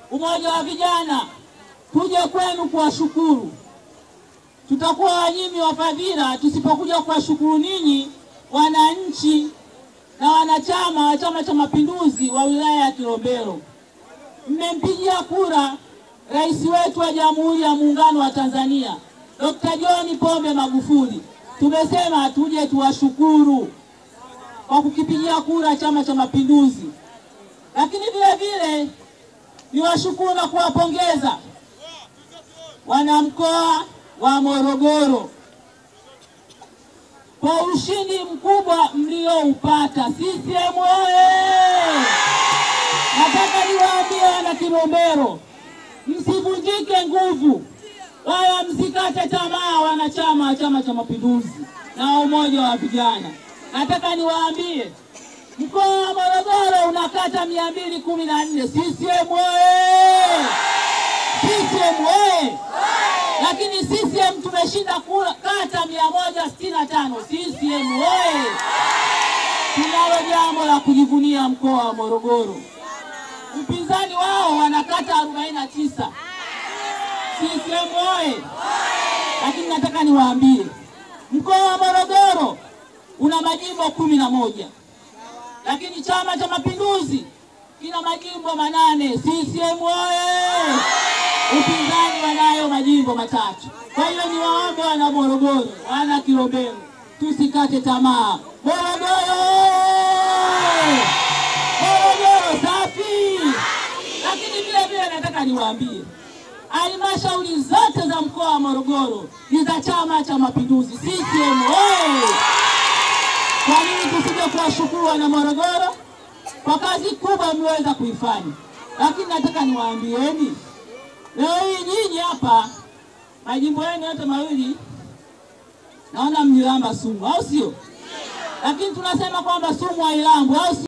umoja wa vijana tuje kwenu kuwashukuru. Tutakuwa wanyimi wa fadhila tusipokuja kuwashukuru ninyi wananchi na wanachama wa Chama cha Mapinduzi wa wilaya ya Kilombero. Mmempigia kura rais wetu wa Jamhuri ya Muungano wa Tanzania Dr. John Pombe Magufuli. Tumesema tuje tuwashukuru kwa kukipigia kura Chama cha Mapinduzi, lakini vile vile niwashukuru na kuwapongeza wanamkoa wa Morogoro kwa ushindi mkubwa mlioupata. CCM oye! Nataka niwaambie wana Kilombero, msivunjike nguvu wala msikate tamaa, wanachama wa Chama cha Mapinduzi na umoja wa vijana. Nataka niwaambie mkoa wa Morogoro una kata mia mbili kumi na nne. CCM oye! CCM oye! Lakini CCM tumeshinda kura kata mia moja sitini na tano. CCM oye! Tunalo jambo la kujivunia mkoa wa Morogoro. Mpinzani wao wana kata arobaini na tisa. CCM oye! Lakini nataka niwaambie mkoa wa Morogoro una majimbo kumi na moja lakini Chama cha Mapinduzi kina majimbo manane. CCM oye! Upinzani wanayo majimbo matatu. Kwa hiyo niwaombe wana Morogoro, wana Kilombero, tusikate tamaa. Morogoro, Morogoro safi! Lakini vile vile nataka niwaambie halmashauri zote za mkoa wa Morogoro ni za Chama cha Mapinduzi. CCM oye! Kwa nini tusije kuwashukuru wana Morogoro kwa kazi kubwa mliweza kuifanya? Lakini nataka niwaambieni leo hii nyinyi hapa majimbo yenu yote mawili naona mlilamba sumu, au sio? Lakini tunasema kwamba sumu hailambwi, au sio?